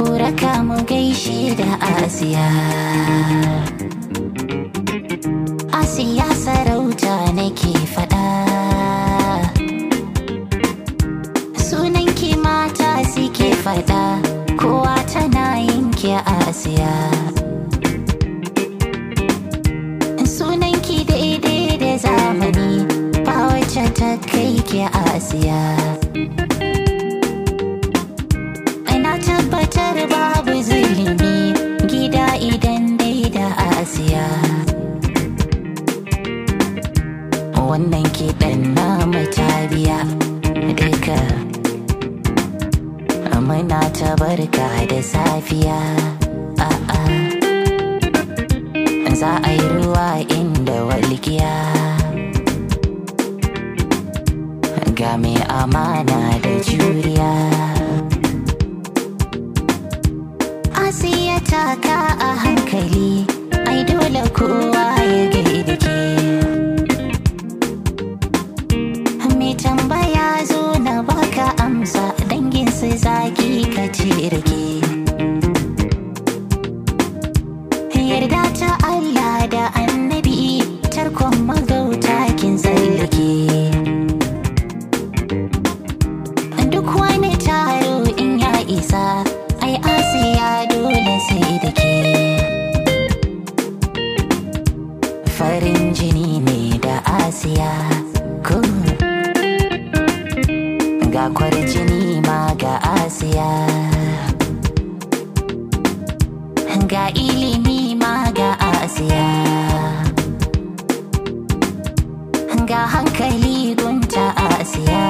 ku raka mu gaishe da asiya asiya sarauta nake faɗa sunan ki mata suke faɗa kowa tana yin ki asiya sunan ki daidai da zamani ba wacce ta kai ki asiya ina tabbatar babu zulumi gida idan dai da asiya wannan kiɗan na biya duka muna ta barka da safiya a'a za a yi ruwa inda walgiya ga mai amana da juriya asiya taka a hankali ai dole kowa ya gaida ke mai tambaya zo na baka amsa dangin su zaki ka ce rake yarda ta Allah da annabi tarkon magauta kin tsallake duk wani taro in ya isa ai asiya dole sai da ke farin jini ne da asiya ko ga kwarjini ma ga asiya ga ilimi ma ga asiya ga hankali gunta asiya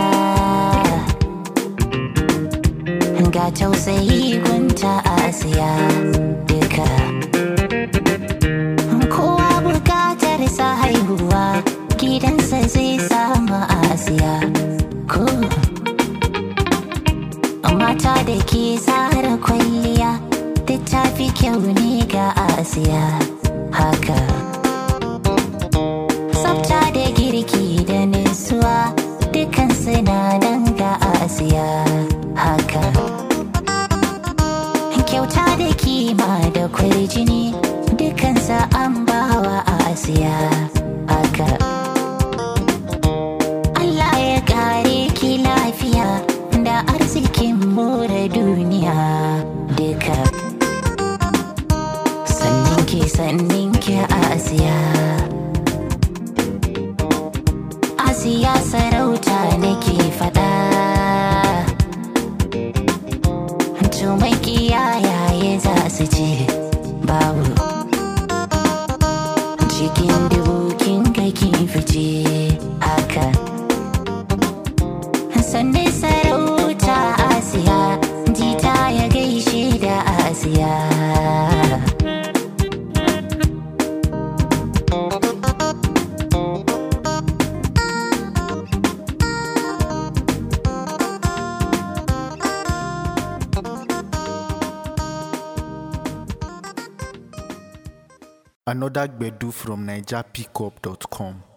ga tausayi gunta asiya duka kowa bukatar sa haihuwa gidansa zai samu asiya ko mata da ke tsara kwalliya duk ta fi kyau ne ga asiya haka tsafta da girki da nutsuwa dukan nan ga asiya haka kyauta da kima da kwarjini dukansa an bawa asiya haka Allah ya kare ki lafiya da arzikin more duniya duka sannin ki sannin ki asiya asiya sarauta nake fada to mai kiyaye za su ce babu cikin dubu kin ga kin fice haka sannan sarauta asiya jita ya gaishe da asiya Another Gbedu from NigerPickup.com.